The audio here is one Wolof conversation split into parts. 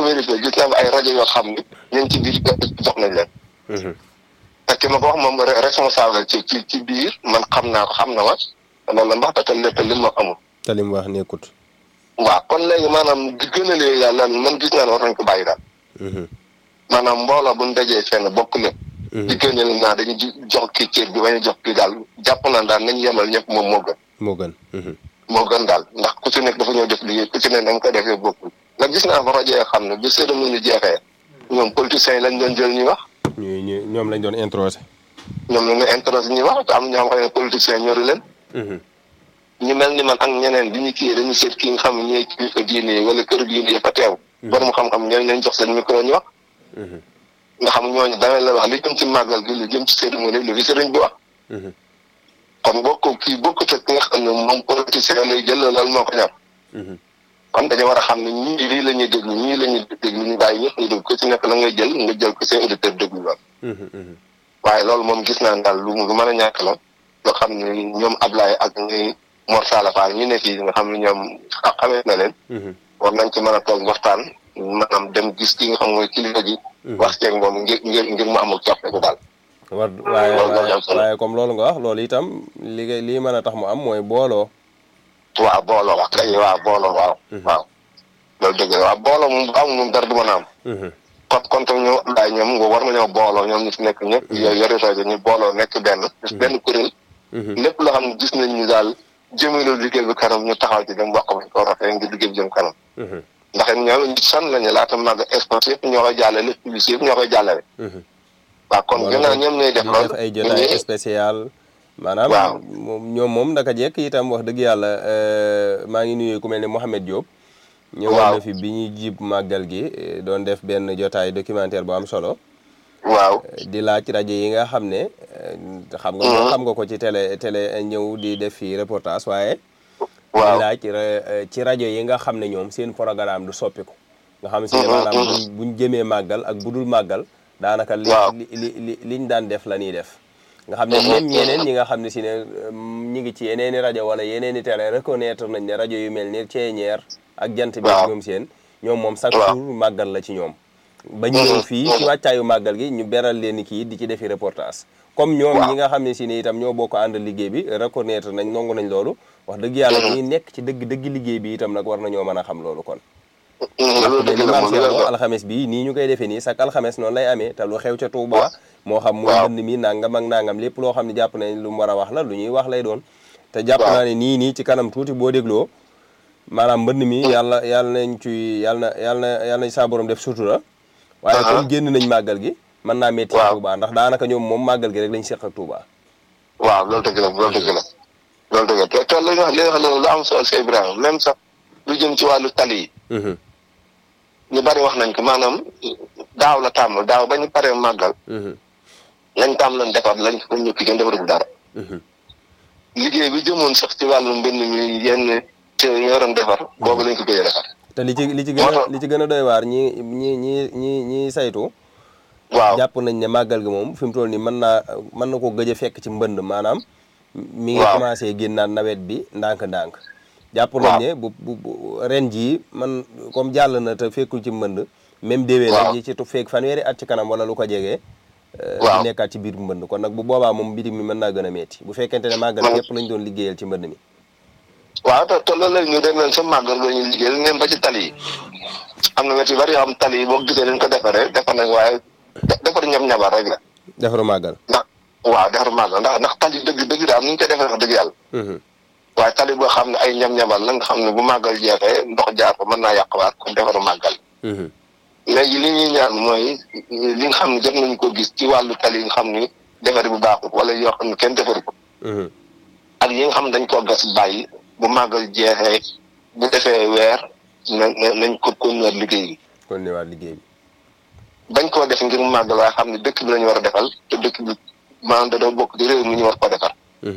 vérifié gis naa ay rajo yoo xam ni ñu ngi ci biir jox nañ leen. te ki ma ko wax moom responsable ci ci ci biir man xam naa ko xam na ma loolu la mbax te lépp li ma amul. te li mu wax nekkut. waaw kon léegi maanaam di gën a léegi daal lan man gis naa ne war nañ ko bàyyi daal. maanaam mbooloo bu ñu dajee fenn bokk lépp. di gën a naa dañuy jox kii cër bi bañ a jox kii daal jàpp naa daal nañ yemal ñëpp moom moo gën. moo gën. moo gën daal ndax ku ci nekk dafa ñëw def liggéey ku ci nekk dama ko defee bokkul ndax gis naa fa rajo yoo xam ne bi cérémonie jeexee ñoom politiciens yi lañ doon jël ñuy wax. ñuy ñu ñoom lañ doon introsé. ñoom la ñu introsé ñuy wax te am ñoo xam ne politiciens ñori leen. ñu mel ni man ak ñeneen bi ñu kii dañu seet kii nga xam ne ñooy kilifa diine yi wala kër diine yi fa teew. borom xam-xam ñooñu lañ jox seen micro ñu wax. nga xam ñooñu da la wax li jëm ci màggal gi li jëm ci cérémonie li fi sëriñ bi wax. kon boo ko kii bokkut ak ki nga xam ne moom politicien lay jël loolu moo ko ñor. kon dañu war a xam ne ñii lii la ñuy déglu ñii la ñuy déglu ñu bàyyi ñëpp ñu déglu ku ci nekk la ngay jël nga jël ko seen auditeur déglu lool. waaye loolu moom gis naa daal lu lu mën a ñàkk la loo xam ne ñoom Ablaye ak ñuy Mor Sala Fall ñu ne fii nga xam ne ñoom xamee na leen. war nañ ci mën a toog waxtaan maanaam dem gis ki nga xam mooy kilifa gi. wax ceeg moom ngir ngir ngir mu amul coppite daal. war waaye waaye comme loolu nga wax loolu itam li lii mën a tax mu am mooy booloo. waaw booloo wax kay waaw booloo waaw. waaw loolu dëgg la waaw booloo moom bu amul moom dara du mën a am. kon kon tam ñoom Ablaye ñoom nga war nañoo booloo ñoom ñu fi nekk ñëpp. yooyu yore rajo ñu booloo nekk benn. benn kuréel. lépp loo xam ne gis nañ ni daal jëmale liggéey bi kanam ñu taxaw ci dem wax ko ko rafet ngir liggéey bi jëm kanam. ndax ñoom ñu san lañu laata màgg espace yëpp ñoo koy jàllale lépp publicité yëpp ñoo koy jàllale. waaw kon gannaaw ñoom ñooy def loolu ay jotaay spécial maanaam waaw ñoom moom ndaka jekk itam wax dëgg yàlla maa ngi nuyu ku mel ne Mouhamed Diop ñëwoon na fi bi ñuy jib màggal gi doon def benn jotaay documentaire bu am solo waaw di laaj rajo yi nga xam ne xam nga moom xam nga ko ci télé télé ñëw di def fi reportage waaye waaw di laaj ci rajo yi nga xam ne ñoom seen programme du soppiku nga xam si ne maanaam buñ jëmee màggal ak budul màggal daanaka li li li liñ daan def la ñuy def nga xam ne même ñeneen ñi nga xam ne si ne ñi ngi ci yeneeni rajo wala yeneeni télé reconnaître nañ ne rajo yu mel ni ceeñeer ak jant bi ñoom seen ñoom moom chaque jour màggal la ci ñoom ba ñu ñëw fii ci wàccaayu màggal gi ñu beral leen kii di ci defi reportage comme ñoom ñi nga xam ne si ne itam ñoo bokk ànd liggéey bi reconnaître nañ nangu nañ loolu wax dëgg yàlla ñi nekk ci dëgg dëgg liggéey bi itam nag war nañoo mën a xam loolu kon ndax li maam Cheikh moom alxames bi nii ñu koy defee nii chaque alxames noonu lay amee te lu xew ca Touba moo xam muy mbënd mi nangam ak nangam lépp loo xam ne jàpp nañ lu mu war a wax la lu ñuy wax lay doon te jàpp naa ne nii nii ci kanam tuuti boo dégloo maanaam mbënd mi yàlla yàlla nañ ci yàlla na yàlla na yàlla nañ saa borom def sutura waaye comme génn nañ màggal gi mën naa métti Touba ndax daanaka ñoom moom màggal gi rek lañ seq ak Touba waaw loolu dëgg la loolu dëgg la loolu dëgg la te te li nga wax li nga xam ne lu am solo si Ibrahima même sax lu jëm ci wàllu tali yi ñu bari wax nañ ko maanaam daaw la tàmm daaw ba ñu paree màggal lañ tàmm lañ defar lañ ko ñëpp kenn defarul dara liggéey bi jëmoon sax ci wàllu mbind mi yenn te ñoo doon defar boobu lañ ko gëj a defar te li ci li ci gën a li ci gën a doy waar ñi ñi ñi ñi ñi saytu waaw jàpp nañ ne màggal gi moom fi mu toll nii mën naa mën na ko gëj a fekk ci mbënd maanaam mi ngi commencé génnaat nawet bi ndànk-ndànk jàpp nañ ne bu bu ren jii man comme jàll na te fekkul ci mbënd même déwén nag ji ci tu fekk fanweeri at ci kanam wala lu ko jegee di nekkaat ci biir mbënd kon nag bu boobaa moom bitig mi mën naa gën a metti bu fekkente ne màggal yëpp lañ doon liggéeyal ci mbënd mi waaw te te loolu la ñu dem leen sa màggal la ñuy liggéeyal ngeen ba ci tali yi am na wet yu bari yoo xam tali yi boo gisee dañ ko defaree defar nañ waaye defar ñam-ñabar rek la defaru màggal ndax waaw defaru màggal ndax ndax tali dëgg dëgg daal nu ñu koy defee wax dëgg yàlla waaye tali boo xam ne ay ñam-ñamal la nga xam ne bu màggal jeexee ndox jaar ko mën naa yàqwaat kon defaru màggal léegi li ñuy ñaan mooy li nga xam ne jot nañu ko gis ci wàllu tali yi nga xam ni defar bu baaxul wala yoo xam ne kenn defaru ko ak yi nga xam ne dañ koo gas bàyyi bu màggal jeexee bu defee weer na nañ ko continuer liggéey bi continuer liggéey bi bañ koo def ngir màggal waaye xam ne dëkk bi lañu war a defal te dëkk bi maanaam da doo bokk di réew mi ñu war ko defar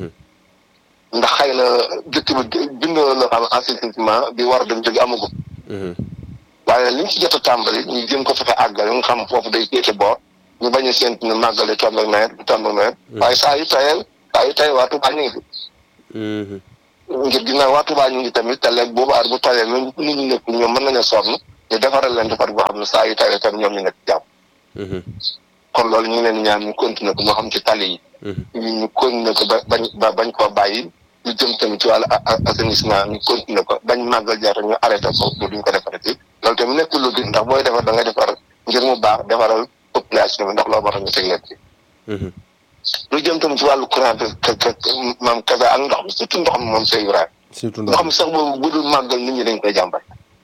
ndax xëy na dëkk bi bindoo loo xam assainissement bi war a dem jóge amagu waaye liñ ci jot a tàmbali ñu jëm ko fexe àggale nga xam foofu day féete boor ñu bañ a séntu ne màggale tomb ak nawet du tomb ak nawet waaye saa yu tayel saa yu tay waa Touba ñu ngi fi ngir ginnaaw waa Touba ñu ngi tamit te léegi boobu aar bu tawee même nit ñi nekk ñoom mën nañu sonn ñu defaral leen defar boo xam ne saa yu tawee tam ñoom ñu nekk jàmm kon loolu ñu ngi leen ñaan ñu continuer ko moo xam ci tali yi ñu ñu continuer ko ba bañ ba bañ koo bàyyi ñu jëm tamit ci wàllu assainissement ñu continuer ko bañ màggal jarte ñu arrêté ko bu duñ ko defarati loolu tamit nekk lu gën ndax booy defar da nga defar ngir mu baax defaral population bi ndax loo moo tax ñu teg leen ci lu jëm tamit ci wàllu courant bi maam kasa ak ndox mi surtout ndox mi moom c'est vrai surtout ndox mi sax boobu bu dul màggal nit ñi dañ koy jàmbat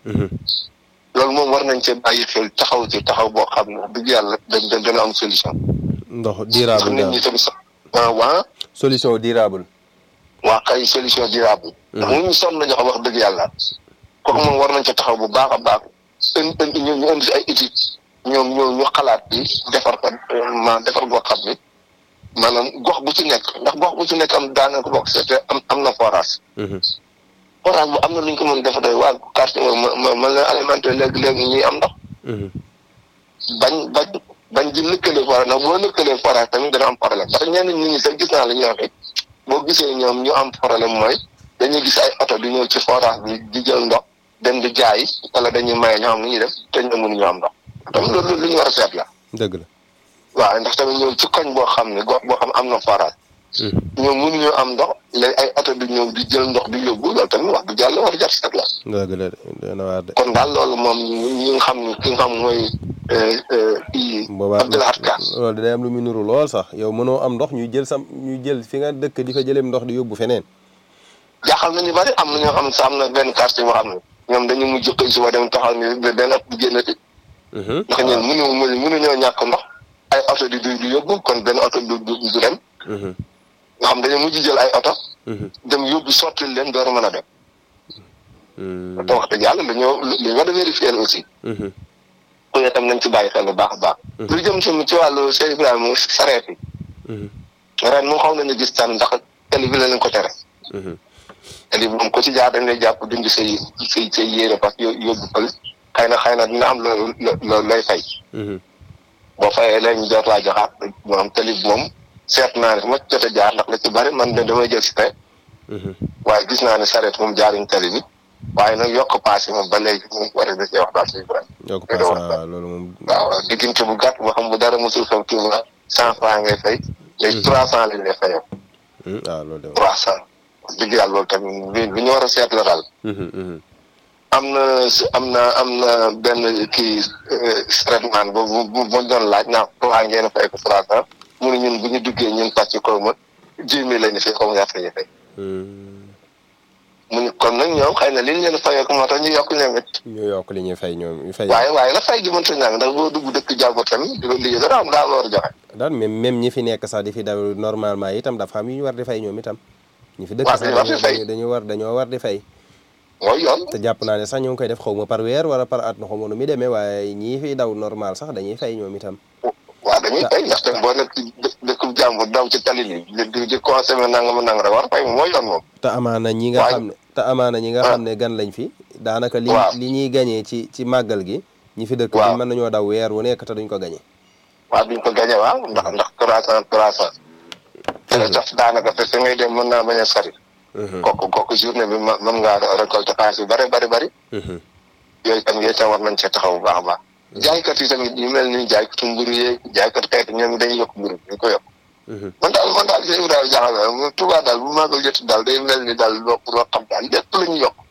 loolu moom war nañ cee bàyyi xel taxaw ci taxaw boo xam ne dëgg yàlla da dana am solution ndox ndax durable nit ñi daal tamit sax waa solution durable waa kay solution durable ndax nit ñi sonn nañu xam wax dëgg yàlla kooku moom war nañ ca taxaw bu baax a baax indi indi ñu ñu indi si ay étude ñoom ñoo ñu xalaat bi defar ko ma defar goo xam ni maanaam gox bu ci nekk ndax gox bu ci nekk am daanaka bokk seete am am na forage forage bu am na lu ñu ko mën defa doy waa quartier ma ma ma leen alimenté léegi léegi ñuy am ndox bañ bañ bañ di lëkkale forage ndax boo lëkkalee forage tamit dana am problème parce que ñenn nit ñi sax gis naa la ñuy waxee boo gisee ñoom ñu am problème mooy dañuy gis ay oto di ñëw ci forage bi di jël ndox dem di jaay wala dañuy maye ñoo xam ni ñuy def te ñoom mënuñu am ndox tamit loolu lu ñu war a seet la dëgg la waaw ndax tamit ñoom ci koñ boo xam ne gox boo xam am na forage ñoom mënuñoo am ndox léegi ay oto di ñëw di jël ndox di yóbbu loolu tamit wax du jàll war a jar seet la dëgg la de dana waar de kon daal loolu moom ñi nga xam ni ki nga xam mooy kii boobaa Abdoulaye Ka loolu day am lu mu nuru lool sax yow mënoo am ndox ñuy jël sam ñuy jël fi nga dëkk di fa jëleem ndox di yóbbu feneen jaaxal nañu bari am na ñoo xam ne sax am na benn quartier boo xam ne ñoom dañu mujj xëy suba dem taxaw ni benn at bu génnati ndax ñun mënu mënu mënuñoo ñàkk ndox ay oto di du du yóbbu kon benn oto du du du dem nga xam dañu mujj jël ay oto dem yóbbu sottil leen door a mën a dem te wax dëgg yàlla dañoo li war a vérifier aussi ku ne tam nañ ci bàyyi xel bu baax a baax lu jëm tamit ci wàllu Cheikh Ibrahima sareet yi ren moom xaw nañu gis tànn ndax télé bi la leen ko tere télé bi moom ko ci jaar dañ lay jàpp dindi say say say yére parce que yóbbu fële xëy na xëy na dina am loolu loolu lay fay boo fayee léegi ñu doot laa joxaat moom télé bi moom seet naa ne fu ma jot a jaar ndax la ci bari man de damay jël si tey waaye gis naa ne sareet moom jaaruñ télé bi waaye nag yokk paas yi moom ba léegi moom war a da cee wax daal si Ibrahima yokk paas waaw loolu moom waaw diggante bu gàtt boo xam bu dara mosul xew kii ma cent franc ngay fay léegi trois cent lañ lay fayoo waaw loolu de trois cent dëgg yàlla loolu tamit lu ñu war a seet la daal am na am na am na benn kii traitement boobu bu bu doon laaj naa waa ngeen fay ko trois cent mu ne ñun bu ñu duggee ñun pàcc ko ma dix mille la ñu fay xaw ma ñaata la ñu fay mu ne kon nag ñoom xëy na li ñu leen fayee ko moo tax ñu yokk ñoom it ñu yokk li ñuy fay ñoom ñu fay waaye waaye la fay gi mënta ñàng ndax boo dugg dëkk jàmbur tamit di ko liggéey dara am daa war a joxe daal même même ñi fi nekk sax di fi daw normalement itam dafa am yu ñu war di fay ñoom itam ñi fi dëkk waaw sax dañu war di fay. dañu war dañoo war di fay mooy yoon te jàpp naa ne sax ñoo ngi koy def xaw ma par weer wala par at na xaw ma nu muy demee waaye ñii fi daw normal sax dañuy fay ñoom itam waaw dañuy fay ndaxte boo nekk ci dë- dëkkub jàmbur daw ci tali bi di di di consommer nangam nangam rek war fay mooy yoon moom te amaana ñi nga Waaye- xam ne te amaana ñi nga xam ne gan lañ fi daanaka li Waaw. li ñuy gañee ci ci màggal gi ñi fi dëkk Waaw. bi mën nañoo daw weer wu nekk te duñ ko gañe waaw duñ ko gañe waaw ndax ndax trois cent trois cent te tax daanaka te fi ngay dem mën naa bañ a sori kooku kooku journée bi ma mën ngaa récolter xaalis yu bëri bëri bëri yooyu tam yooyu tam war nañ cee taxaw bu baax a baax jaaykat yi tamit ñu mel ni jaaykatu mburu yeeg jaaykat xeet ñoom dañuy yokk mburu ñu ko yokk man daal man daal sëñ Ibrahima jaaxal na ma Tuubaa daal bu maagal jot daal day mel ni daal loo loo xam daal lépp la ñu yokk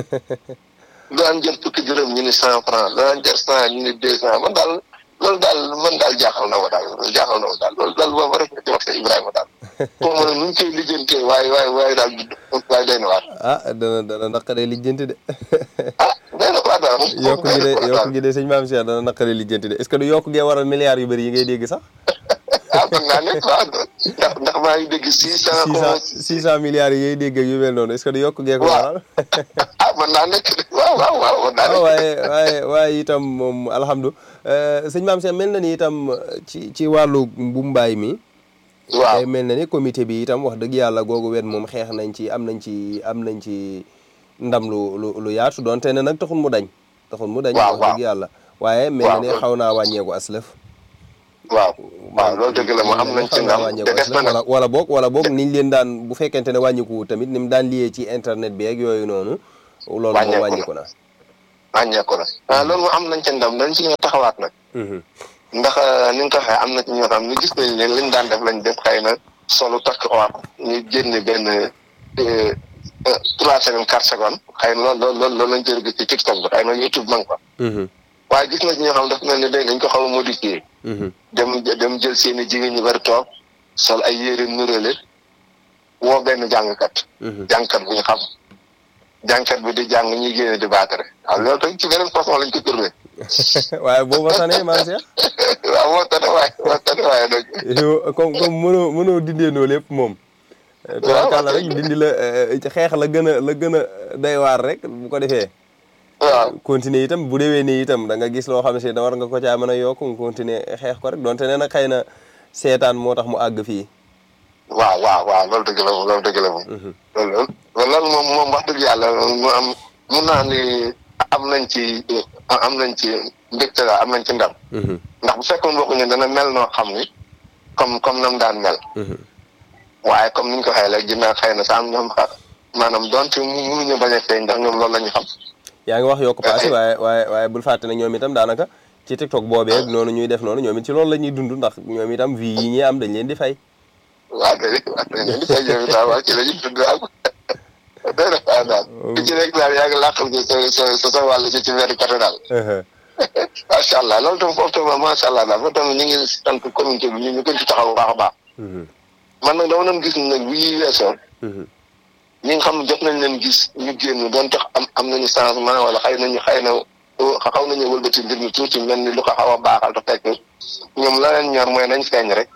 daan jël fukki dërëm ñu ni cent franc daan jël cent ñu ni deux cent man daal loolu daal man daal jaaxal na ma daal jaaxal na ma daal loolu daal boo ma rek ci wax sëñ Ibrahima daal pour ma ne nu ñu koy lijjantee waaye waaye waaye daal waaye day na waar ah dana dana naqaree lijjanti de ah day na waar daal yokku gi de yokku gi de sëñ Maam Cheikh dana naqaree lijjanti de est-ce que du yokku gee waral milliards yu bëri yi ngay dégg sax ah mën naa nekk waaw ndax ndax maa ngi dégg six cent six cent six cent milliards yi ngay dégg ak yu mel noonu est-ce que du yokku gee ko Waaw. waral ah mën naa nekk waaw waaw waaw mën naa waaw nekk waaye waaye waaye itam moom alhamdulilah sëñ Maam Cheikh mel na ni itam ci ci wàllu mbumbaay mi waaw day mel na ni comité bi itam wax dëgg yàlla googu wet moom xeex nañ ci am nañ ci am nañ ci ndam lu lu lu yaatu donte ne nag taxul mu dañ taxul mu dañ Waaw, wax waaw. dëgg yàlla waaye mel na Waaw, ni loolu- xaw naa wàññeeku aslëf waaw waaw loolu dëgg la ma am nañ ci ndam te des na nag wala wala boog wala boog niñ leen daan bu fekkente ne wàññiku tamit ni mu daan liyee ci internet bi ak yooyu noonu loolu moom Wàññeeku na. wàññiku na wàññeeku na ah loolu moom am nañ ca ndam dañ ci ñëw taxawaat nag ndax ni nga ko waxee am na ci ñoo xam ne gis nañ leen liñ daan def lañ def xëy na solo takk waat ñu génne benn trois secondes quatre secondes xëy na loolu loolu loolu lañ jël gis ci TikTok bi xëy na YouTube ma nga fa waaye gis na ci ñoo xam daf mel ni day dañ ko xaw a modifié dem dem jël seen i jigéen ñu bari toog sol ay yére nurale woo benn jàngkat jàngkat bu ñu xam jàngkat bi di jàng ñuy génne di baatare waaw loolu tamit ci beneen façon lañ ko tourné waaye booba tane maam Cheikh waaw moo tane waaye moo tane waaye nag yow comme comme mënoo mënoo dindeenoo lépp moom tubaarkàlla rek dindi la xeex la gën a la gën a day waar rek bu ko defee waaw continuer itam bu déwee nii itam da nga gis loo xam ne si da war nga ko caa mën a yokk nga continuer xeex ko rek donte ne nag xëy na seetaan moo tax mu àgg fii waaw waaw waaw loolu dëgg la moom loolu dëgg la moom loolu loolu moom moom wax dëgg yàlla mu am mun naa ni am nañ ci am nañ ci mbégte la am nañ ci ndam ndax bu fekkoon waxuñu dana mel noo xam ni comme comme nam daan mel waaye comme niñ ko waxee léegi dinaa xëy na sa am ñoom xa maanaam donte mënuñu bañ a feeñ ndax ñoom loolu la ñu xam yaa ngi wax yokk paase waaye waaye waaye bul fàtte ne ñoom itam daanaka ci TikTok boobee noonu ñuy def noonu ñoom it ci loolu la ñuy dund ndax ñoom itam vie yi ñuy am dañ leen di fay waaw kay waaw dañ leen di fay ñoom itam waaw ci la ñuy dund waaw day def waaw daal di ci rek daal yaa ngi làqal ci sa sa sa sa wàll ci ci weeru côté daal macha allah loolu tam foofu tam macha allah daal foofu tam ñu ngi sant communauté bi ñu ñu gën ci taxaw bu baax a baax man nag dama doon gis nag bu yi weesoo ñi nga xam ne jot nañ leen gis ñu génn doon tax am am nañu changement wala xëy nañu xëy na xaw nañu wëlbati mbir mi tuuti mel ni lu ko xaw a baaxal te fekk ñoom la leen ñor mooy nañ feeñ rek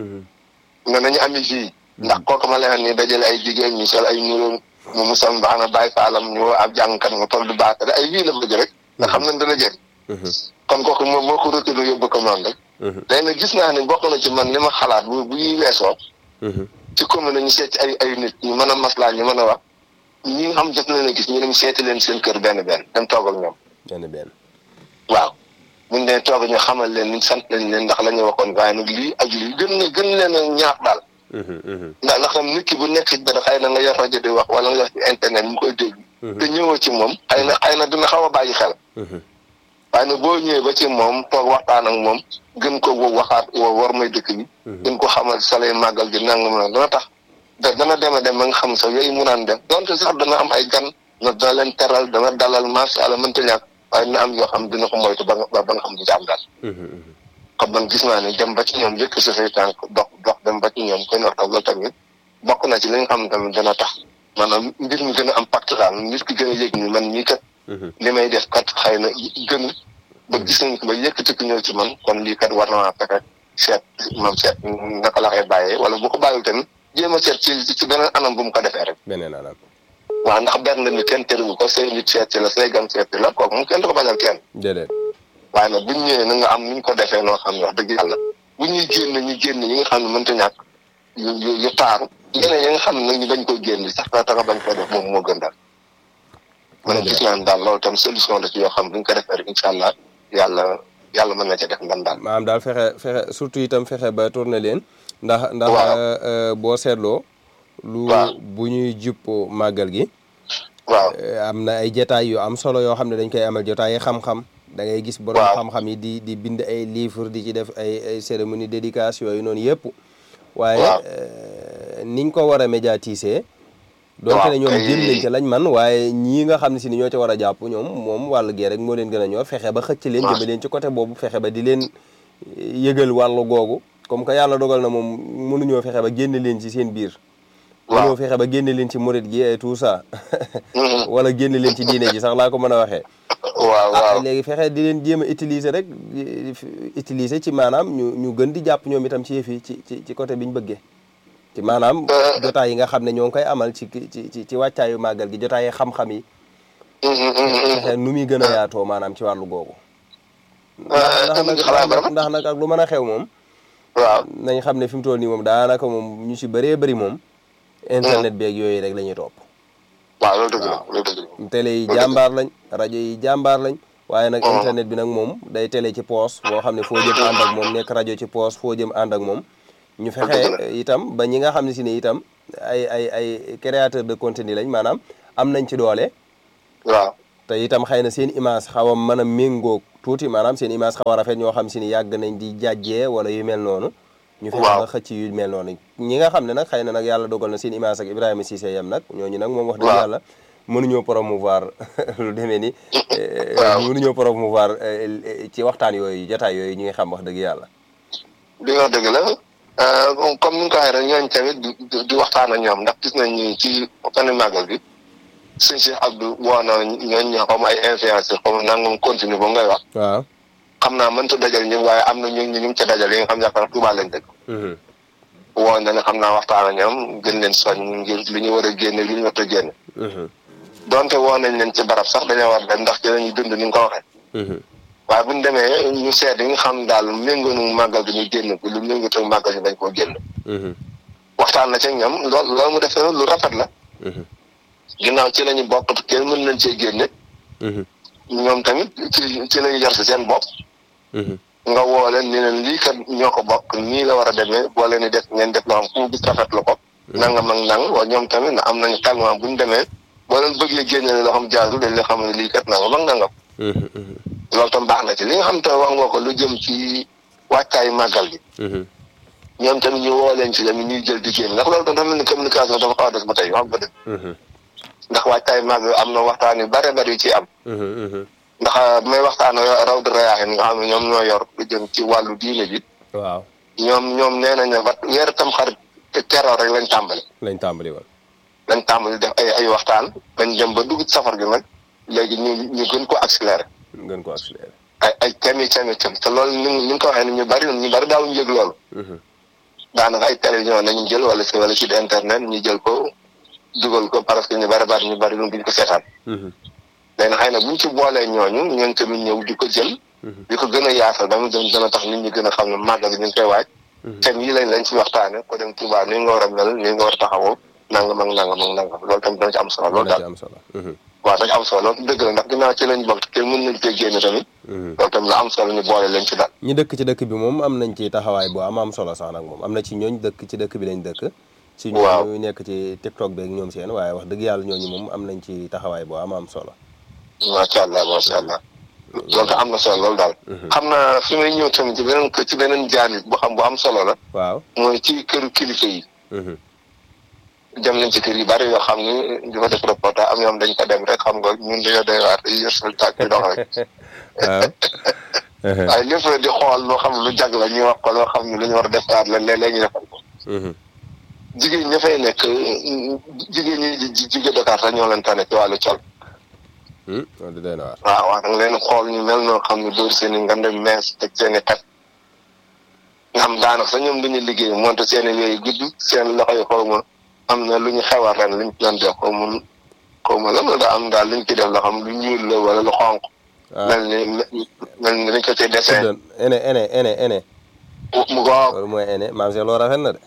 ne nañu ami fii ndax kooku ma leen ni dajale ay jigéen ñu sol ay nuróom mu mu sol baax na bàyyi faalam ñu ab jàngkat nga toll du baax ay wii la bëgg rek nga xam nañ dana jël kon kooku moom moo ko rëkkale yóbbu ko noonu rek léegi nag gis naa ne bokk na ci man li ma xalaat bu bu yi weesoo ci commune ñu seet ci ay ay nit ñu mën a maslaa ñu mën a wax ñi nga xam jot na leen gis ñu dem seeti leen seen kër benn benn dem toog ak ñoom. benn benn. waaw buñ dee toog ñu xamal leen ni sant lañ leen ndax la ñu waxoon waaye nag lii ak lii gën na gën leen a ñaax daal. ndax ndax tam nit ki bu nekk ci dara xëy na nga yor rajo di wax wala nga yor ci internet mu koy dégg. te ñëwoo ci moom xëy na xëy na dina xaw a bàyyi xel. waaye nag boo ñëwee ba ci moom toog waxtaan ak moom gën ko waxaat war may dëkk bi. gën ko xamal salay màggal gi nangam na dana tax da dana dem a dem ba nga xam sax yooyu mu naan def donte sax dana am ay gan na dana leen teral dana dalal macha allah mënta ñàkk waaye dina am yoo xam dina ko moytu ba nga ba nga xam du ci am daal. xam man gis naa ne dem ba ci ñoom yëkk sa say tànk dox dox dem ba ci ñoom koy waxtaan loolu tamit bokk na ci li nga xam tamit dana tax maanaam mbir mi gën a am pacte daal nit ki gën a yëg ni man ñii kat. li may def kat xëy na gën ba gis nañ ko ba yëkkati ko ñëw ci man kon lii kat war na maa fexe seet moom seet naka la koy bàyyee wala bu ko bàyyil tamit jéem a seet ci ci beneen anam bu mu ko defee rek. beneen anam. waaw ndax benn nit kenn tëriwu ko say nit seet ci la say gan seet ci la kooku moom kenn du ko bañal kenn. déedéet. waaye nag bu ñu ñëwee na nga am ni ñu ko defee noo xam ne wax dëgg yàlla bu ñuy génn ñu génn ñi nga xam ne mënta ñàkk yu yu yu taaru. yeneen yi nga xam ne nag ñu bañ ko génn sax daa tax a bañ ko def moom moo gën daal. man gis naa ne daal loolu tam solution la ci yoo xam bu ñu ko defee rek incha allah yàlla yàlla mën na ca def ndam daal. maanaam daal fexe fexe surtout itam fexe ba tourné leen. ndax ndax boo seetloo. lu bu ñuy jupp màggal gi. waaw am na ay jotaay yu am solo yoo xam ne dañ koy amal jotaay xam-xam. da ngay gis borom xam-xam yi di di bind ay livre di ci def ay ay cérémonie dédicace yooyu noonu yëpp. waaye niñ ko war a médiatiser. donte ne ñoom jëm nañ ca lañ man waaye ñii nga xam ne si ni ñoo ca war a jàpp ñoom moom wàllu gee rek moo leen gën a ñor fexe ba xëcc leen jëme leen ci côté boobu fexe ba di leen yëgal wàllu googu comme que yàlla dogal na moom mënuñoo fexe ba génne leen ci seen biir mënuñoo fexe ba génne leen ci murit gi et tout ça wala génne leen ci diine ji sax laa ko mën a waxee waaw waaw léegi fexe di leen jéem a utiliser rek utiliser ci maanaam ñu ñu gën di jàpp ñoom itam ci yëf yi ci ci ci côté bi ñu bëggee ci maanaam jotaay yi nga xam ne ñoo ngi koy amal ci ci ci ci wàccaayu màggal gi jotaay xam-xam yi fexe nu muy gën a yaatoo maanaam ci wàllu googu ndax nag ndax nag ak lu mën a xew moom waaw nañ xam ne fi mu toll nii moom daanaka moom ñu si bëree bëri moom internet beeg yooyu rek la ñuy topp waaw loolu dëgg la loolu dëgg la télé yi jàmbaar lañ rajo yi jàmbaar lañ waaye nag internet bi nag moom day télé ci poos boo xam ne foo jëm ànd ak moom nekk rajo ci poos foo jëm ànd ak moom ñu fexe itam ba ñi nga xam ne si ne itam ay ay ay créateur de contenu lañ maanaam am nañ ci doole waaw te itam xëy na seen image xaw a mën a méngóog tuuti maanaam seen image xaw a rafet ñoo xam si ni yàgg nañ di jàjjee wala yu mel noonu ñu fexe ba xëcc yu mel noonu ñi nga xam ne nag xëy na nag yàlla dogal na seen image ak Ibrahima Cissé yem nag ñooñu nag moom wax dëgg yàlla mënuñoo promouvoir lu demee ni mënuñoo promouvoir ci waxtaan yooyu jotaay yooyu ñi nga xam wax dëgg yàlla li nga dëgg la comme ni nga ko waxee rek ñooñu tamit di waxtaan ak ñoom ndax gis nañ ni ci fan màggal bi sëñ Cheikh Abdou woo na ñooñu ñoo xam ay influenceur comme nangam continue ba ngay wax waaw xam naa mënta dajal ñëpp waaye am na ñu ñu ngi ca dajal yi nga xam yaakaar Touba lañ dëkk woo na ne xam naa waxtaan ak ñoom gën leen soñ ngir li ñu war a génne li ñu war a génne donte woo nañ leen ci barab sax dañoo war dem ndax dinañu dund ni nga ko waxee waaye bu ñu demee ñu seet yi nga xam daal méngoonu màggal gi ñu génn ko lu méngootu màggal gi dañ koo génn waxtaan na ci ñoom lool loolu mu defee lu rafet la ginnaaw ci lañu bokk kenn mën nañ cee génne ñoom tamit ci ci lañu jar si seen bopp nga woo leen ni leen lii kat ñoo ko bokk nii la war a demee boo leen di def ngeen def loo xam fu mu gis rafet la ko nangam ak nang waaye ñoom tamit na am nañu tellement bu ñu demee boo leen bëggee génne loo xam jaarul dañ la xam ne lii kat nangam ak nangam loolu tam baax na ci li nga xam te wax nga ko lu jëm ci wàccaayu màggal gi ñoom tamit ñu woo leen ci tamit ñuy jël di génn ndax loolu tam dafa mel ni communication dafa xaw a des ba tey wax nga dëgg ndax wàccaayu màggal am na waxtaan yu bare bari yu ci am ndax may waxtaan raw di rayaaxin nga xam ne ñoom ñoo yor lu jëm ci wàllu diine bi waaw ñoom ñoom nee nañ ne wat weer tam xarit te teroo rek lañ tàmbali lañ tàmbali woon lañ tàmbali def ay ay waxtaan bañ dem ba dugg ci safar gi nag léegi ñu ñu gën ko accéléré gën ko accéléré ay ay thèmes yi thèmes yi te loolu ni ni nga ko waxee ni ñu bari ñu bari daawuñu yëg loolu daanaka ay télévision nañu jël wala si wala site internet ñu jël ko dugal ko parce que ñu bari bari ñu bari lu duñ ko seetaan léegi xëy na buñ ci boolee ñooñu ñoom tamit ñëw di ko jël di ko gën a yaatal dama dem dana tax nit ñi gën a xam ne màggal gi ñu ngi koy waaj thèmes yi lañ lañ ci waxtaane ko dem Touba ni nga war a mel ni nga war a taxawoo nangam ak nangam ak nangam loolu tamit dana ci am solo loolu daal waaw dañu am solo loolu dëgg la ndax ginnaaw ci lañ bokk te mën nañ cee génn tamit loolu tamit la am solo ñu boole leen ci daal ñi dëkk ci dëkk bi moom am nañ ci taxawaay bu am am solo sax nag moom am na ci ñooñ dëkk ci dëkk bi lañ dëkk ci ñooñu nekk ci TikTok beeg ñoom seen waaye wax dëgg yàlla ñooñu moom am nañ ci taxawaay bu am am solo macha allah macha allah loolu tam am na solo loolu daal xam naa fi may ñëw tamit ci beneen ci beneen jaanit bu xam bu am solo la waaw mooy ci këru kilifa yi dem nañ ci kër yu bari yoo xam ni di fa def reportage am ñoom dañ ko dem rek xam nga ñun dañoo doy waar dañuy yor suñu tàkk di dox rek waaye lépp di xool loo xam ne lu jag la ñuy wax ko loo xam ne lu ñu war a defaat la léeg-léeg ñu defal ko jigéen ña fay nekk jigéen ñi jóge Dakar sax ñoo leen tane ci wàllu col loolu doy na waar waaw waaw danga leen xool ñu mel noo xam ne dóor seen i ngande mees teg seen i xet nga xam daanaka sax ñoom duñu liggéey moonte seen i yooyu gudd seen loxo yi xaw ma am na lu ñu xewal ren luñ ci doon def xaw ma xaw ma lan la daa am daal luñ ci def loo xam lu ñuul la wala lu xonq mel ni mel ni dañ ko ci dessin ene ene ene ene mu ko loolu mooy ene maam si loo rafet na de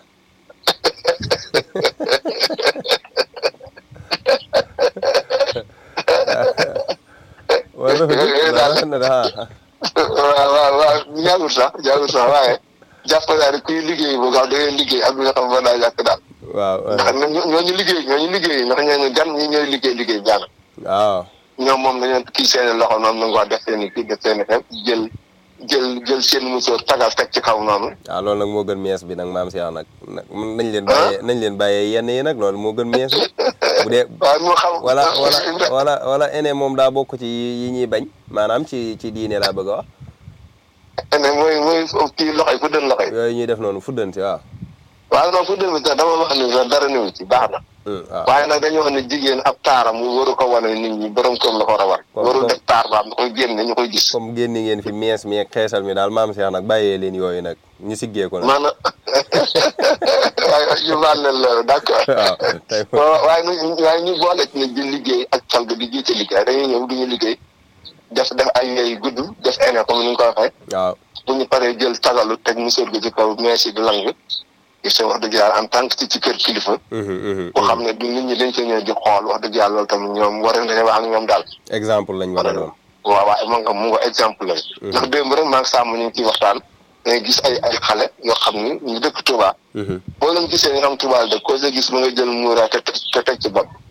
waaw rafet na de ah waaw waaw waaw jaagul sax jaagul sax waaye jàpp naa ne kuy liggéey bu gaaw da ngay liggéey ak nga xam mën naa jàpp daal waaw ndax ñooñu liggéey ñooñu liggéey ndax ñooñu gan ñi ñooy liggéey liggéey jaana waaw ñoom moom dañoo kii seen loxo noonu na nga def seen i kii def seen i xew jël jël jël seen musóor tagal teg ci kaw noonu waaw loolu nag moo gën mees bi nag maam si nag nañ leen bàyyee nañ leen bàyyee yenn yi nag loolu moo gën mees bi bu dee waaw moo xam wala wala wala wala ene moom daa bokk ci yi ñuy bañ maanaam ci ci diine laa bëgg a wax ene mooy mooy kii loxo yi fuddeen loxo yi yooyu ñuy def noonu fuddan si waaw waaw non fuddeen bi sax dama wax ni sax dara néew ci baax na waaw waaye nag dañoo wax ne jigéen ab taaram mu waru ko wane nit ñi borom kër la ko war a war waru def taar ba am da koy génne ñu koy gis comme génni ngeen fi mees mi ak xeesal mi daal maam Cheikh nag bàyyee leen yooyu nag ñu siggee ko nag maanaam waaye ñu baal leen loolu d'accord waaw tey waaye ñu waaye ñu boole ci ne di liggéey ak cal ga di jiite liggéey dañuy ñëw duñu liggéey def def ay yooyu gudd def ene comme ni nga ko waxee waaw bu ñu paree jël tagalu teg musóor gi ci kaw mees yi di lang il se wax dëgg yàlla en tant que ci ci kër kilifa boo xam ne du nit ñi dañ ko ñëw di xool wax dëgg yàlla loolu tamit ñoom war nañu wax ak ñoom daal exemple lañ war a doon waaw waaw mu nga mu nga exemple la ndax démb rek maa ngi sàmm ñu ngi ciy waxtaan dangay gis ay ay xale yoo xam ni ñu dëkk Touba boo leen gisee nga xam Touba la dëkk ko sa gis mu nga jël muuraay te te teg ci bopp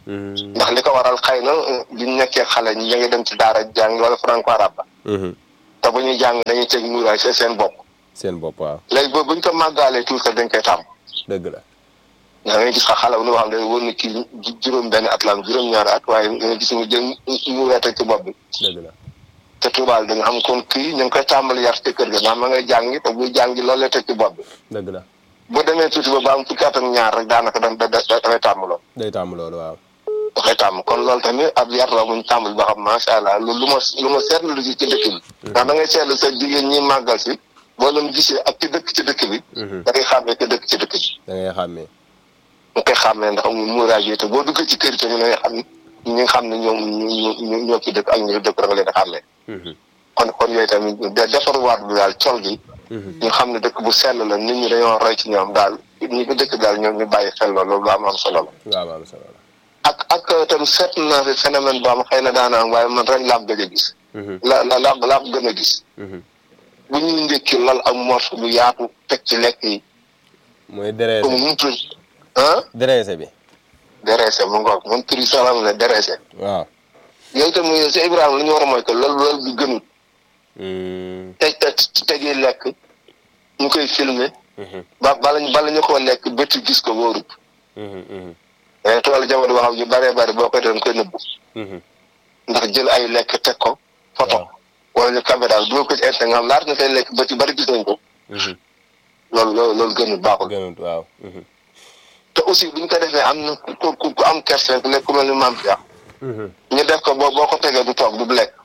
ndax li ko waral xëy na biñ nekkee xale ñi ngi dem ci daara jàng wala franco arabe ba te bu ñuy jàng dañuy teg muuraay see seen bopp seen bopp waaw léegi boobu buñ ko màggaalee tuuti dañ koy tàmm dëgg la da ngay gis xa xale bu nu xam ne wóor na kii juróom benn at la am juróom ñaari at waaye da nga gis mu jël muuraay teg ci bopp bi dëgg la te tubaab da nga xam kon kii ñu ngi koy tàmbali yar ci kër ga ndax ma ngay jàngi te buy jàngi loolu lay teg ci bopp bi dëgg la bu demee tuuti ba ba am fukki at ak ñaar rek daanaka da da dafay tàmm lool day tàmm loolu waaw dafay tàmm kon loolu tamit ab yar la muñ tàmbali ba xam macha allah lu lu ma lu ma seetlu lu ci ci dëkk bi ndax da ngay seetlu sa jigéen ñi màggal si boo leen gisee ak ci dëkk ci dëkk bi da ngay xàmmee ci dëkk ci dëkk bi da ngay xàmmee nga koy xàmmee ndax mu muuraay yi te boo duggee ci kër yi tamit da ngay xam ñi nga xam ne ñoom ñu ñoo ci dëkk ak ñu dëkk da nga leen a xàmmee kon kon yooyu tamit defarwaat bi daal col gi ñu xam ne dëkk bu sell la nit ñi dañoo roy ci ñoom daal ñi ko dëkk daal ñoom ñu bàyyi xel loolu lu am am solo la waaw am solo la ak ak tam seet naa fi phénomène boo am xëy na daana am waaye man ren laa gëj a gis la la la laa ko gën a gis bu ñuy ndékki lal ak morso bu yaatu teg ci lekk yi mooy dereese comme mu tudd ah dereese bi dereese mu ngoog man turi salam ne dereese waaw yooyu tam si Ibrahima lu ñu war a mooy que loolu loolu bi gënul teg tegi lekk ñu koy filmer ba bala ñu bala ñu ko lekk bëtt gis ko wóorut mais toolu jamono boo xam ñu bëree bëri boo koy doon koy nëbbu ndax jël ay lekk teg ko photo wala ñu caméra dugal ko ci internet nga xam laata nga koy lekk bët yu bëri gis nañ ko loolu loolu loolu gënul baaxul gënut waaw te aussi bu ñu ko defee am na ku ku ku am kersen ku nekk ku mel ni maam Cheikh ñu def ko boo boo ko tegee du toog du lekk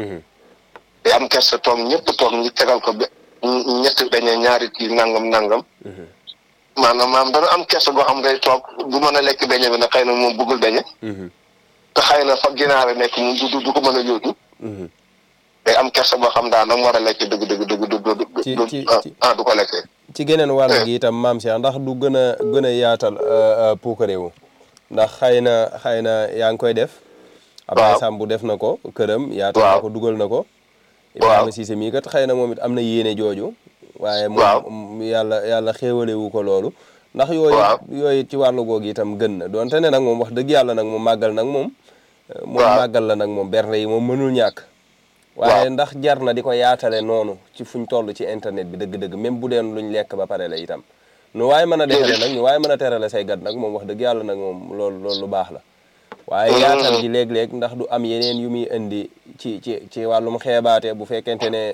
day am kerse toog ñëpp toog ñu tegal ko ñetti beñe ñaari kii nangam nangam maanaam maam dana am kerse boo xam day toog du mën a lekk beñe bi nag xëy na moom bëggul beñe te xëy na fa ginaare nekk moom du du ko mën a yóotu day am kerse boo xam daa nam war a lekk dëgg dëgg dëgg du ci ci ah du ko lekkee ci geneen wàll gi itam maam Cheikh ndax du gën a gën a yaatal puukareewu ndax xëy na xëy na yaa ngi koy def Abdoulaye Samb def na ko këram yaatal na ko dugal na ko Ibrahima Cissé mii kat xëy na moom it am na yéene jooju waaye moom yàlla yàlla xéewalewu ko loolu ndax yooyu yooyu ci wàllu googu itam gën na donte ne nag moom wax dëgg yàlla nag moom màggal nag moom moom màggal la nag moom bernde yi moom mënul ñàkk waaye ndax jar na di ko yaatale noonu ci fuñ toll ci internet bi dëgg-dëgg même bu deen luñ lekk ba pare la itam nu waaye mën a defale nag ñu waaye mën a terale say gat nag moom wax dëgg yàlla nag moom loolu loolu lu baax la waaye yaatal gi léeg-léeg ndax du am yeneen yu muy indi ci ci ci wàllum xeebaate bu fekkente ne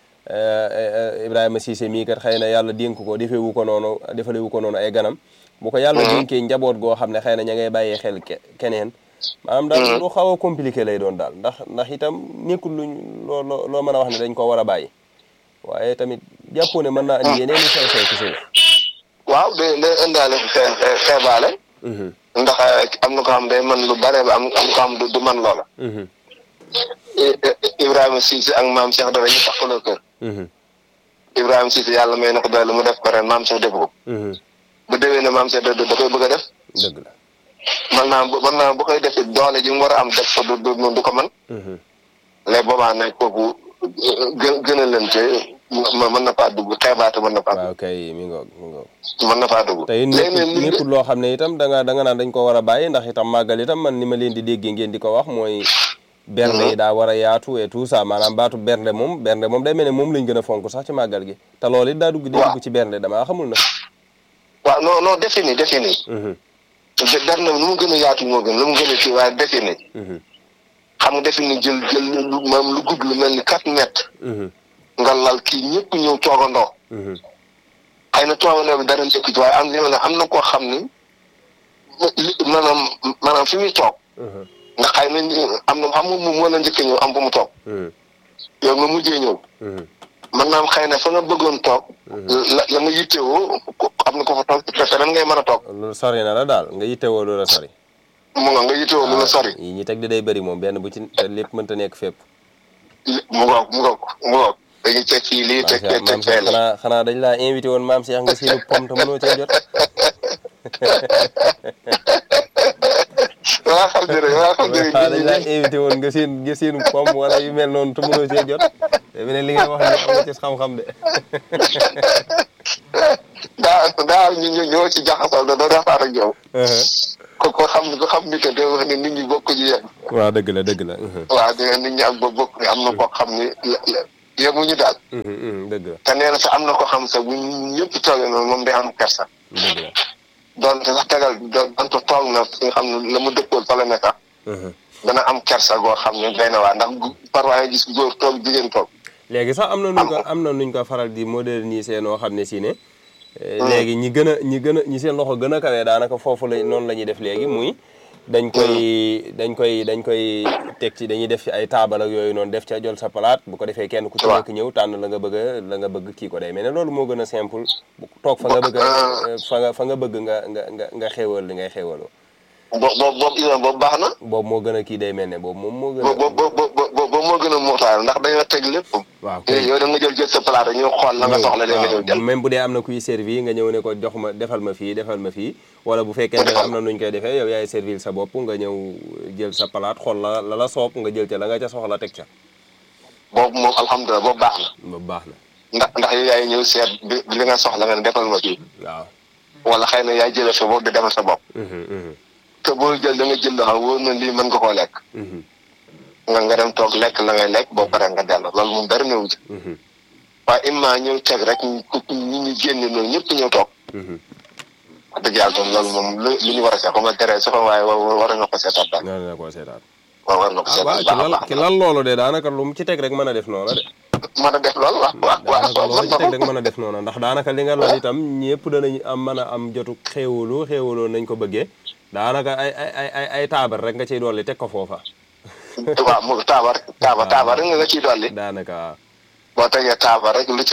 Ibrahima Cissé mii kat xëy na yàlla dénk ko defewu ko noonu defalewu ko noonu ay ganam bu ko yàlla dénkee njaboot goo xam ne xëy na ña ngay bàyyee xel keneen maanaam daal lu xaw a compliqué lay doon daal ndax ndax itam nekkul luñ loo loo mën a wax ne dañ ko war a bàyyi waaye tamit jàppoo ne mën naa indi yeneen i xew xew ci suuf waaw day day indaale xeebaale ndax am na ko xam day man lu bare ba am am ko xam du man loola Ibrahima Cissé ak maam Cheikh dafa ñu taxaloo kër Ibrahima Cissé yàlla may na ko doole mu def ko ren maam Cheikh def ko bu déwee ne maam Cheikh da koy bëgg a def dëgg la man naa man naa bu koy def doole ji mu war a am def ko du du ko man léegi boobaa nag kooku gën gën a lente mën na faa dugg xeebaate mën na faa dugg waaw kay mi ngoog mi ngoog mën na faa dugg tey nekkul loo xam ne itam da nga da nga naan dañ ko war a bàyyi ndax itam màggal itam man ni ma leen di déggee ngeen di ko wax mooy bernde yi daa war a yaatu et tout ça maanaam baatu bernde moom bernde moom day mel ne moom lañ gën a fonk sax ci màggal gi te loolu it daa dugg day dugg ci bernde damaa xamul na waaw non non défini défini bernde nu mu gën a yaatu moo gën lu mu gën a kii waaye défini xam nga défini jël jël lu maam lu gudd lu mel ni quatre mètres nga lal kii ñëpp ñëw toogandoo xëy na toogandoo bi dara nekk ci waaye am na am na koo xam ni maanaam maanaam fi muy toog ndax xëy na am na xam nga moom moo la njëkk ñëw am fu mu toog yow nga mujjee ñëw man naam xëy na fa nga bëggoon toog la la nga yittewoo am na ko fa toog te feneen ngay mën a toog lu sori na la daal nga yittewoo lu la sori mu nga nga yittewoo lu la sori yi ñi teg di day bëri moom benn bu ci te lépp mënta nekk fépp mu ngoog mu ngoog mu ngoog dañuy teg fii lii teg teg teg fee la xanaa xanaa dañ laa invité woon maam Cheikh nga seenu pom te mënoo cee jot waa xam ne rek waa xam ne rek dañ laa invité woon nga seen nga seenu pom wala yu mel noonu te mënoo cee jot te ne li ngay wax ni am nga ci xam-xam de daa daa ñu ñu ñoo ci jaxasal da doo defaat ak yow ko ko xam ko xam ni que day wax ne nit ñi bokk ñu yem waaw dëgg la dëgg la waaw di nit ñi ak ba bokk am na koo xam ni yemuñu daal dëgg la te nee na sax am na ko xam sax bu ñëpp toogee noonu moom day am kersa dëgg la doonte sax tegal doonte toog na fi nga xam ne la mu dëkkool fa la nekk dana am kersa goo xam ne day na waa ndax parfois nga gis góor toog jigéen toog léegi sax am na nuñ ko am na nuñ ko faral di moderniser noo xam ne si ne léegi ñi gën a ñi gën a ñi seen loxo gën a kawee daanaka foofu la noonu la ñuy def léegi muy dañ koy dañ koy dañ koy teg ci dañuy def ci ay taabal ak yooyu noonu def ca jël sa palaat bu ko defee kenn ku ci nekk ñëw tànn la nga bëgg a la nga bëgg kii ko day mais ne loolu moo gën a simple toog fa nga bëgg fa nga fa nga bëgg nga nga nga nga xéewal li ngay xéewaloo boobu boobu boobu boobu baax na. boobu moo gën a kii day mel ne boobu moom moo gën a. boobu boobu moo gën a mootaal ndax dañoo teg lépp. waaw yow da nga jël jël sa palaat rek ñu xool la nga soxla léegi nga ñëw jël. même bu dee am na kuy servi nga ñëw ne ko jox ma defal ma fii defal ma fii wala bu fekkee ne am na nuñ koy defee yow yaay servir sa bopp nga ñëw jël sa palaat xool la la la soob nga jël ca la nga ca soxla teg ca. boobu moom alhamdulilah boobu baax na. boobu baax na. ndax ndax yow yaay ñëw seet bi li nga soxla nga ne defal ma fii. waaw. wala xëy na yaay jëlee sa bopp di defal sa bopp. te boo jël da nga jël loo xam wóor na lii mën nga koo lekk. nga nga dem toog lekk la ngay lekk boo paree nga dellu loolu moom dara néew ci. waaye imma ñëw teg rek ñi ñu génn noonu ñëpp ñëw toog. wax dëgg yàlla tam loolu moom lu lu ñu war a seet xam nga tere sax waaye war na ko seetaat daal. war na ko seetaat. waaw war na ko seetaat waaw ki lal ki lal loolu de daanaka lu mu ci teg rek mën a def noonu de. mën a def loolu waaw waaw waaw loolu ci teg rek mën a def noonu ndax daanaka li nga lal itam ñëpp danañ am mën a am jotu xéewalu xéewaloo nañ ko bëggee daanaka ay ay ay ay taabar rek nga ciy dolli teg ko foofa. waaw mu taabar taabar taabar rek nga ciy dolli. daanaka waaw. boo tegee taabar rek lu ci